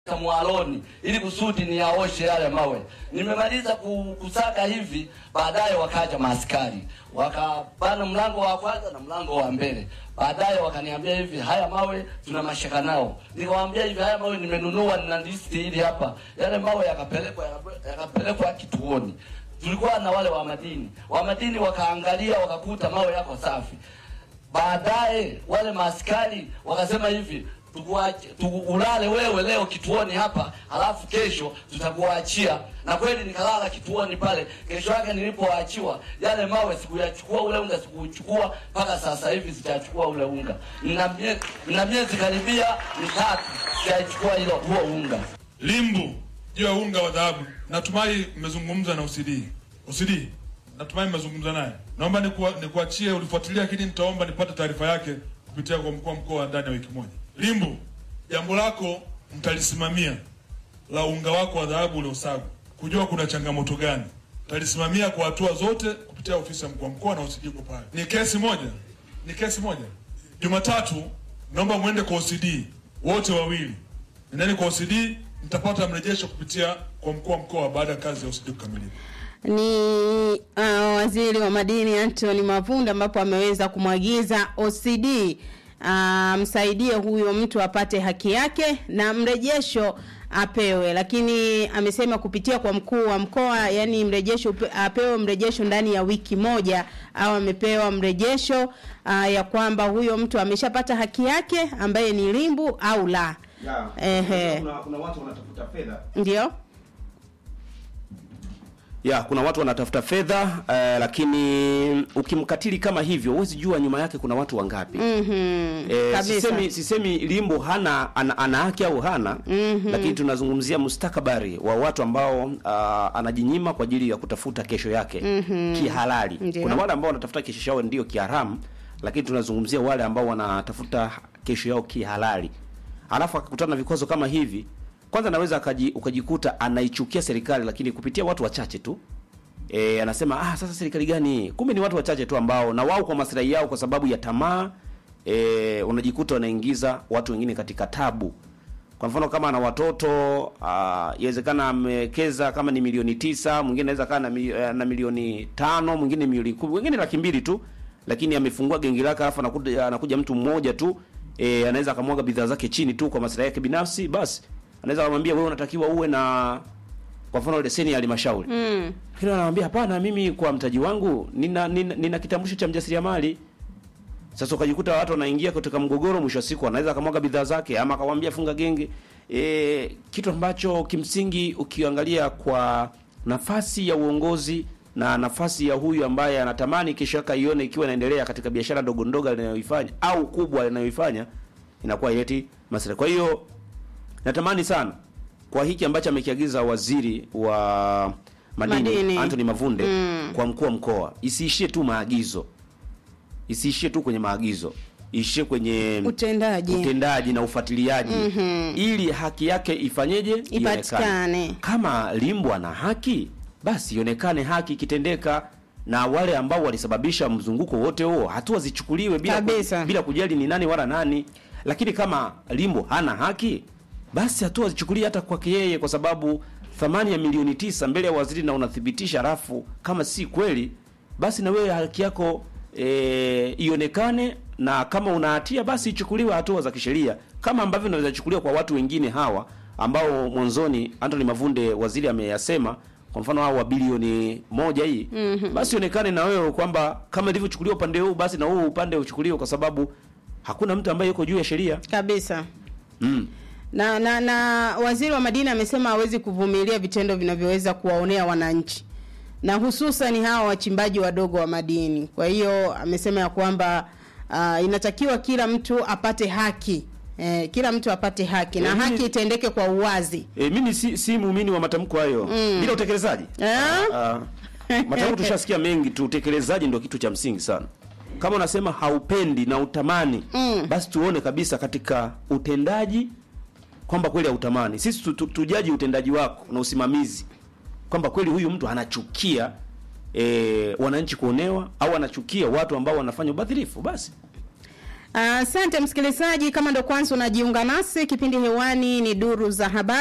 mwaloni ili kusudi niyaoshe yale mawe. Nimemaliza ku- kusaka hivi, baadaye wakaja maaskari wakabana mlango wa kwanza na mlango wa mbele. Baadaye wakaniambia hivi, haya mawe tuna mashaka nao. Nikamwambia hivi, haya mawe nimenunua, nina listi hili hapa. Yale mawe yakapelekwa yakapelekwa kituoni. Tulikuwa na wale wa madini, wa madini wakaangalia, wakakuta mawe yako safi. Baadaye wale maaskari wakasema hivi tukuache tukulale wewe leo kituoni hapa, halafu kesho tutakuachia. Na kweli nikalala kituoni pale. Kesho yake nilipoachiwa, yale mawe sikuyachukua, ule unga sikuchukua, mpaka sasa hivi sijachukua ule unga. Nina miezi nina miezi karibia mitatu sijachukua hilo huo unga. Limbu juu ya unga wa dhahabu, natumai mmezungumza na OCD. OCD, natumai mmezungumza naye. Naomba nikuwa- nikuachie ulifuatilia, lakini nitaomba nipate taarifa yake kupitia kwa mkuu wa mkoa ndani ya wiki moja. Limbu, jambo lako mtalisimamia la unga wako wa dhahabu uliosagwa, kujua kuna changamoto gani. Mtalisimamia kwa hatua zote kupitia ofisi ya mkuu wa mkoa na OCD uko pale. Ni kesi moja, ni kesi moja. Jumatatu naomba mwende kwa OCD wote wawili nendeni kwa OCD, mtapata mrejesho kupitia kwa mkuu wa mkoa baada ya kazi ya OCD kukamilika. ni uh, waziri wa madini Anthony Mavunda ambapo ameweza kumwagiza OCD amsaidie huyo mtu apate haki yake na mrejesho apewe, lakini amesema kupitia kwa mkuu wa mkoa, yani mrejesho upe- apewe mrejesho ndani ya wiki moja, au amepewa mrejesho uh, ya kwamba huyo mtu ameshapata haki yake ambaye ni limbu au la. Ya, Ehe. kuna, kuna watu wanatafuta fedha Ndio ya kuna watu wanatafuta fedha eh, lakini ukimkatili kama hivyo huwezi jua nyuma yake kuna watu wangapi mhm, Eh, kabisa. sisemi, sisemi limbo hana ana, ana haki au hana lakini tunazungumzia mustakabari wa watu ambao uh, anajinyima kwa ajili ya kutafuta kesho yake kihalali. Ndio. Kuna wale ambao wanatafuta kesho yao ndio kiharamu, lakini tunazungumzia wale ambao wanatafuta kesho yao kihalali, alafu akakutana na vikwazo kama hivi, kwanza anaweza akaji, ukajikuta anaichukia serikali, lakini kupitia watu wachache tu e, anasema ah, sasa serikali gani? Kumbe ni watu wachache tu ambao na wao kwa maslahi yao, kwa sababu ya tamaa e, unajikuta wanaingiza watu wengine katika tabu. Kwa mfano kama ana watoto ah, yawezekana amewekeza kama ni milioni tisa, mwingine anaweza kaa na, mi- eh, na milioni tano, mwingine milioni kumi, wengine laki mbili tu, lakini amefungua gengi lake, alafu anakuja, anakuja mtu mmoja tu e, anaweza akamwaga bidhaa zake chini tu kwa maslahi yake binafsi, basi anaweza kumwambia wewe unatakiwa uwe na kwa mfano leseni ya halmashauri mm. lakini anamwambia hapana, mimi kwa mtaji wangu nina, nina, nina kitambulisho cha mjasiriamali. Sasa ukajikuta watu wanaingia katika mgogoro, mwisho wa siku anaweza akamwaga bidhaa zake ama akamwambia funga genge e, kitu ambacho kimsingi ukiangalia kwa nafasi ya uongozi na nafasi ya huyu ambaye anatamani kesho yake aione ikiwa inaendelea katika biashara ndogo ndogo anayoifanya au kubwa anayoifanya inakuwa ileti maslahi. Kwa hiyo natamani sana kwa hiki ambacho amekiagiza waziri wa madini, Madini. Anthony Mavunde Mm. kwa mkuu wa mkoa, isiishie tu maagizo, isiishie tu kwenye maagizo, iishie kwenye Utendaji. utendaji na ufuatiliaji ili haki yake ifanyeje, Ipatikane. Kama Limbo ana haki, basi ionekane haki ikitendeka, na wale ambao walisababisha mzunguko wote huo hatua zichukuliwe bila, Kabisa. bila kujali ni nani wala nani. Lakini kama Limbo hana haki, basi hatua zichukuliwe hata kwake yeye, kwa sababu thamani ya milioni tisa mbele ya waziri na unathibitisha, rafu kama si kweli, basi na wewe haki yako e, ionekane, na kama una hatia basi ichukuliwe hatua za kisheria kama ambavyo inaweza chukuliwa kwa watu wengine hawa ambao mwanzoni Anthony Mavunde waziri ameyasema kwa mfano hao wa bilioni moja hii basi ionekane na wewe kwamba kama ilivyochukuliwa upande huu basi na huu upande uchukuliwe, kwa sababu hakuna mtu ambaye yuko juu ya sheria kabisa mm. na, na na waziri wa madini amesema hawezi kuvumilia vitendo vinavyoweza kuwaonea wananchi na hususan hawa wachimbaji wadogo wa madini. Kwa hiyo amesema ya kwamba uh, inatakiwa kila mtu apate haki eh, kila mtu apate haki na Eh, mimi- haki itendeke kwa uwazi. E, mimi si, si muumini wa matamko hayo bila utekelezaji. Eh? Ah, matamko tushasikia mengi tu, utekelezaji ndio kitu cha msingi sana. Kama unasema haupendi na utamani Mm. basi tuone kabisa katika utendaji kwamba kweli hautamani. Sisi tu, tu, tujaji utendaji wako na usimamizi kwamba kweli huyu mtu anachukia e, wananchi kuonewa au anachukia watu ambao wanafanya ubadhirifu basi Asante msikilizaji, kama ndo kwanza unajiunga nasi, kipindi hewani ni duru za habari.